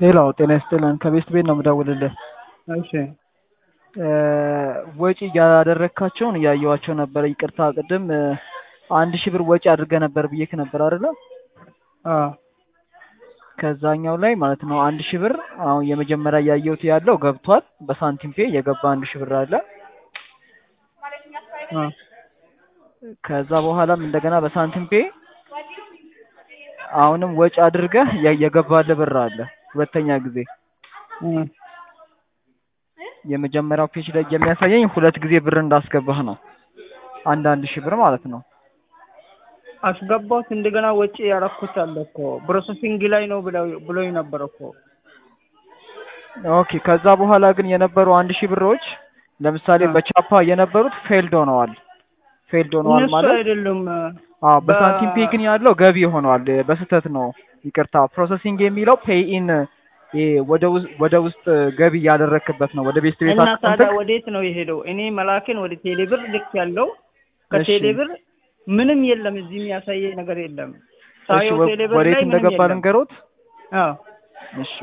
ሄሎ ጤና ይስጥልን ከቤስት ቤት ነው የምደውልልህ። እሺ ወጪ ያደረግካቸውን እያየኋቸው ነበረ። ይቅርታ ቅድም አንድ ሺህ ብር ወጪ አድርገህ ነበር ብዬክ ነበር አይደለ? አዎ ከዛኛው ላይ ማለት ነው አንድ ሺህ ብር አሁን የመጀመሪያ እያየሁት ያለው ገብቷል። በሳንቲም ፔ የገባ አንድ ሺህ ብር አለ። አ ከዛ በኋላም እንደገና በሳንቲም ፔ አሁንም ወጪ አድርገህ የ- የገባልህ ብር አለ። ሁለተኛ ጊዜ እ የመጀመሪያው ፔጅ ላይ የሚያሳየኝ ሁለት ጊዜ ብር እንዳስገባህ ነው። አንድ አንድ ሺህ ብር ማለት ነው። አስገባሁት እንደገና ወጪ ያረኩት አለ እኮ ፕሮሰሲንግ ላይ ነው ብለው ብሎኝ ነበር እኮ። ኦኬ ከዛ በኋላ ግን የነበሩ አንድ ሺህ ብሮች ለምሳሌ አ በቻፓ የነበሩት ፌልድ ሆነዋል። ፌልድ ሆነዋል እነሱ ማለት አይደሉም አዎ በ በሳንቲም ፔ ግን ያለው ገቢ ሆኗል። በስህተት ነው ይቅርታ። ፕሮሰሲንግ የሚለው ፔይ ኢን ወደ ውስጥ ወደ ውስጥ ገቢ እያደረክበት ነው ወደ ቤት ቤት እና ታዲያ አካውንትክ። ወዴት ነው የሄደው? እኔ መላክን ወደ ቴሌብር ልክ ያለው እሺ ከቴሌብር ምንም የለም፣ እዚህ የሚያሳየኝ ነገር የለም። እሺ ሳየው ወ- ቴሌብር ወዴት ላይ ምንም እንደገባ የለም። ልንገሮት። አዎ እሺ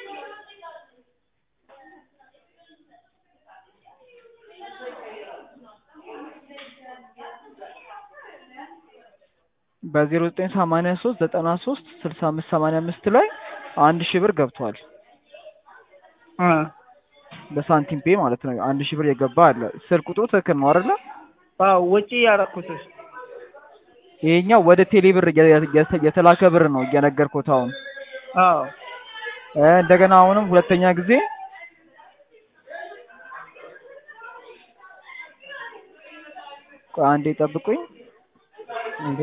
በዜሮ ዘጠኝ ሰማንያ ሶስት ዘጠና ሶስት ስልሳ አምስት ሰማንያ አምስት ላይ አንድ ሺህ ብር ገብቷል። አ በሳንቲም ፔ ማለት ነው። አንድ ሺህ ብር የገባ አለ። ስልክ ቁጥሩ ትክክል ነው አይደለ? አዎ ወጪ ያረኩት ይሄኛው ወደ ቴሌ ብር የ- የ- የተላከ ብር ነው እየነገርኩት አሁን። አዎ እ እንደገና አሁንም ሁለተኛ ጊዜ ቆይ አንዴ ጠብቁኝ። እንዴ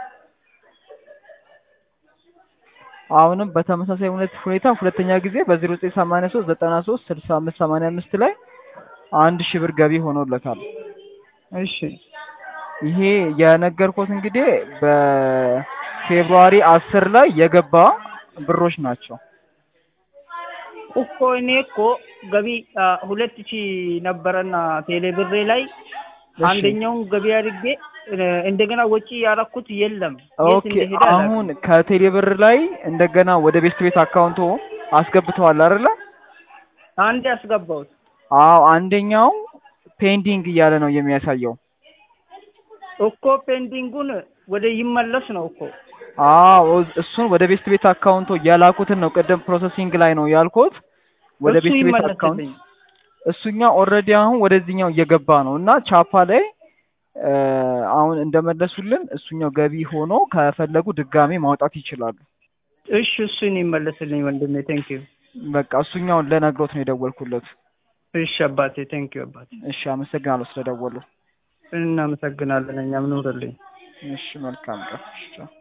አሁንም በተመሳሳይ ሁኔት ሁኔታ ሁለተኛ ጊዜ በዜሮ ዘጠኝ ሰማንያ ሶስት ዘጠና ሶስት ስልሳ አምስት ሰማንያ አምስት ላይ አንድ ሺህ ብር ገቢ ሆኖለታል። እሺ ይሄ የነገርኩት እንግዲህ በፌብሩዋሪ አስር ላይ የገባ ብሮች ናቸው። እኮ እኔ እኮ ገቢ አ፣ ሁለት ሺህ ነበረና ቴሌ ብሬ ላይ እሺ አንደኛውን ገቢ አድርጌ እ፣ እንደገና ወጪ ያረኩት የለም። የት ኦኬ እንደሄደ አሁን አላውቅም። ከቴሌ ብር ላይ እንደገና ወደ ቤት ቤት አካውንቶ አስገብተዋል አይደለ? አንድ ያስገባሁት አዎ አንደኛው ፔንዲንግ እያለ ነው የሚያሳየው። እኮ ፔንዲንጉን ወደ ይመለስ ነው እኮ። አዎ እሱን ወደ ቤት ቤት አካውንቶ ያላኩትን ነው ቅድም ፕሮሰሲንግ ላይ ነው ያልኩት። ወደ እሱ ቤት ቤት አካውንት ይመለስልኝ። እሱኛው ኦልሬዲ አሁን ወደዚህኛው እየገባ ነው እና ቻፓ ላይ እ፣ አሁን እንደመለሱልን እሱኛው ገቢ ሆኖ ከፈለጉ ድጋሜ ማውጣት ይችላሉ። እሺ እሱን ይመለስልኝ ወንድሜ። ቴንክ ዩ። በቃ እሱኛውን ለነግሮት ነው የደወልኩለት። እሺ አባቴ፣ ቴንክ ዩ አባቴ። እሺ አመሰግናለሁ ስለደወሉ። እናመሰግናለን። እኛም ኑርልኝ። እሺ መልካም ቀን። እሺ ቻው።